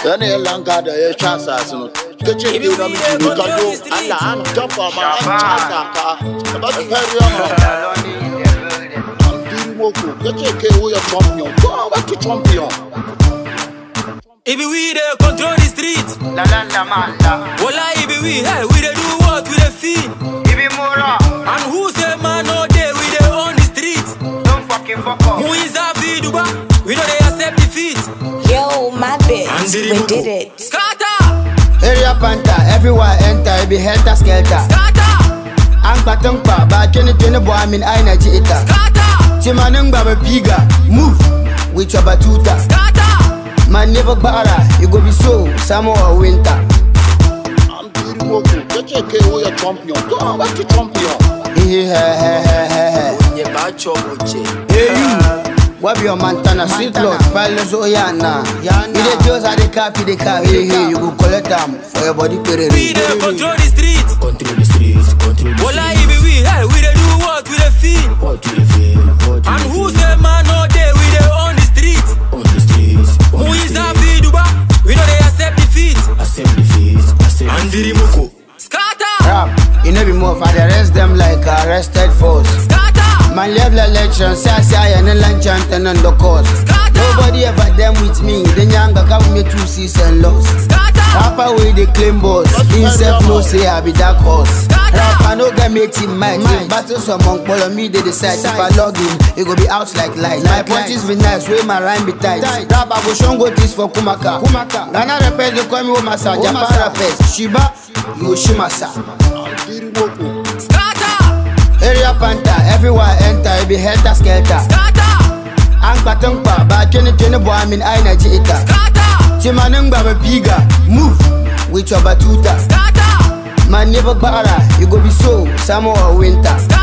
Yana ya langa da ya sha sasu no. Kace ke da miji ni ka yo Allah an jafa ma an casa ka. Ka ba su fari yana. Diri moko kace ke wo ya champion. Go back to champion. If we dey control the street, La la la man la. Wala if we hey, we dey do what we dey feel. Ibi mura. And who say man no day we dey on the street. Don't fucking fuck up. Who is a duba? We know they accept defeat. Yo, my bitch, Andiri we Mugu. did it. Scatter, Area panta, everywhere enter, it be helter skelter. scatter, An batun kwa ba kini tuni bo amin aina ji ita. scatter, Timanin baba piga, move with your batuta. scatter. Man never bara, it go be so, summer or winter. An diri moko kace ke wo ya champion. Go back to champion. Hey, hey, hey, hey, hey, hey. Ye bacho oche. Hey you, what be your Montana? Sweet Lord, Palace Oyana. You the just at the cap, you the car. Hey, hey, you go collect them for your body We period. dey control the street. Control the streets, control the Wala streets. if we hey, we dey do what we dey feel. What do you feel? What do And you who feel? say man no day we dey on the street. On the streets, on Who the is a streets. duba? We know they accept defeat. Accept defeat, accept Andiri defeat. Moko. Scatter, Rap, you know be more for the arrest them like arrested force. scatter, Man level election, say I say I and lunch and on the course. scatter, Nobody ever them with me. The younger come me two season loss. scatter. Rapper with the claim boss. Himself no say I be that horse. Rapper no get me team mind. If battles among follow me, they decide if I log in, it go be out like light. My punches be nice, way my rhyme be tight. Rapper go show go this for Kumaka. Kumaka. Ghana rappers they call me Omasa. Japan rappers Shiba Yoshimasa. An diri moko. Scatter, Area panta, everywhere enter, it be helter skelter. scatter, An batun kwa ba kini tuni bo amin aina ji ita. scatter, Timanin baba piga, move with your batuta. scatter, Man never bara, it go be so, summer or winter. scatter.